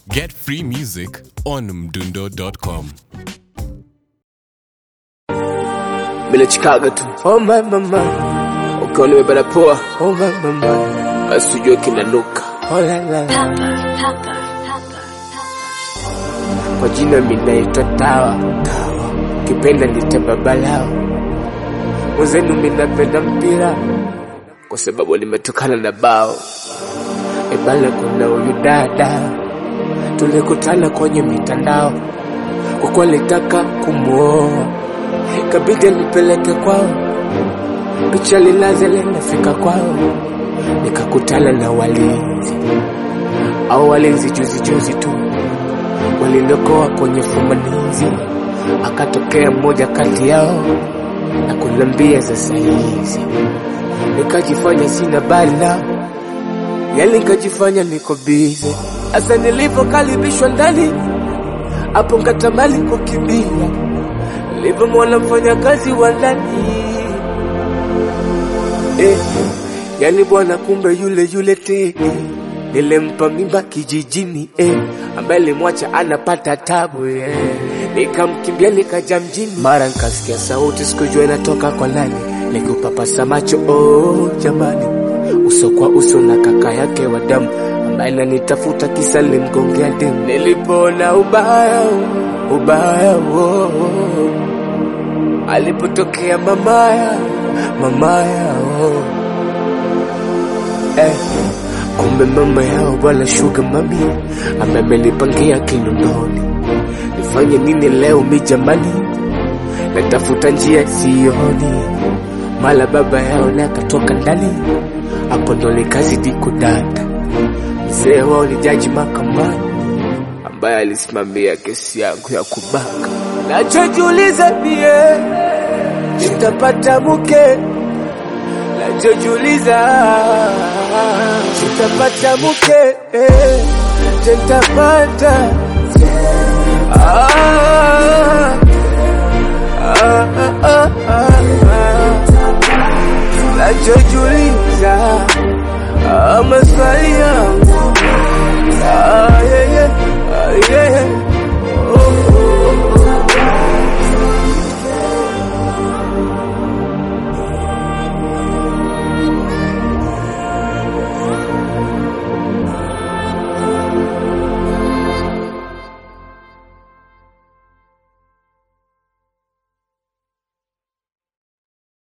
Get free music on mdundo.com. Bila Chicago tu. Oh my mama. Ukiwa nimebana poa. Oh my mama. Basi ujue kinanuka. Oh la la. Kwa jina mimi naitwa Tawa. Tawa. Kipenda nite babalao. Mwenzenu mimi napenda mpira. Kwa sababu limetokana na bao. Ebala kuna huyu dada. Tulikutana kwenye mitandao. Kwa kuwa litaka kumuoa kabidi nipeleke kwao, picha lilaze linafika kwao, nikakutana na walinzi au walinzi juzi juzi tu waliniokoa kwenye fumanizi, akatokea mmoja kati yao na kunambia sasa hizi, nikajifanya sina bali nao, yani nikajifanya niko bize. Sasa nilivyokaribishwa ndani, hapo nkatamani kukimbia nilivyomwona mfanyakazi wa ndani eh, yani bwana, kumbe yule yule te nilimpa mimba kijijini eh, ambaye nilimwacha anapata tabu eh. Nikamkimbia nikaja mjini, mara nikasikia sauti, sikujua inatoka kwa nani, nikupapasa macho oh, jamani, uso kwa uso na kaka yake wa damu ambaye nanitafuta kisa limgongea demu. Nilipoona ubaya ubaya oh, oh. Alipotokea mamaya mamaya oh. Eh, kumbe mama yao bwana shuga mami amemenipangia kinunoni, nifanye nini leo mi jamani, natafuta njia sioni, mala baba yao naye akatoka ndani, hapo ndo nikazidi kudata. Mzee wao ni jaji mahakamani ambaye alisimamia kesi yangu ya kubaka. Nachojiuliza mie nitapata mke, nachojiuliza nitapata mke, eh, nitapata ah, ah, ah, ah, ah. Nachojiuliza